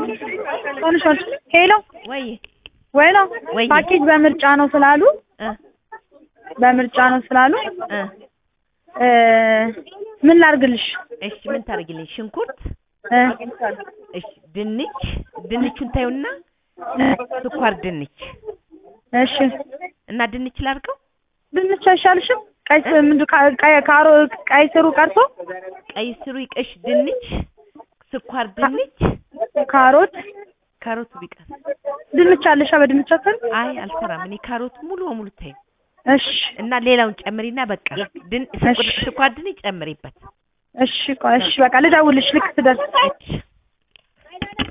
ሆንሽ ሆንሽ ሄሎ ወይ ወይላ ወይ ፓኬጅ በምርጫ ነው ስላሉ እ በምርጫ ነው ስላሉ እ እ ምን ላርግልሽ? እሺ ምን ታደርጊልኝ? ሽንኩርት፣ እ እሺ ድንች፣ ድንቹን ታዩና ስኳር ድንች እሺ እና ድንች ላድርገው። ድንች አይሻልሽም? ቀይ ስ- ምንድን ካ- ቀይ ካሮ ቀይ ስሩ ቀርቶ ቀይ ስሩ ይቀሽ፣ ድንች፣ ስኳር ድንች፣ ካሮት ካሮቱ ቢቀር ድንች አለሻ? በድንች አትሰሪ? አይ አልሰራም። እኔ ካሮት ሙሉ በሙሉ ታዩ እሺ እና ሌላውን ጨምሪና በቃ ድን እሺ። ስኳር ድንች ጨምሪበት። እሺ ቆይ እሺ በቃ ልደውልሽ ልክ ስደርስ እሺ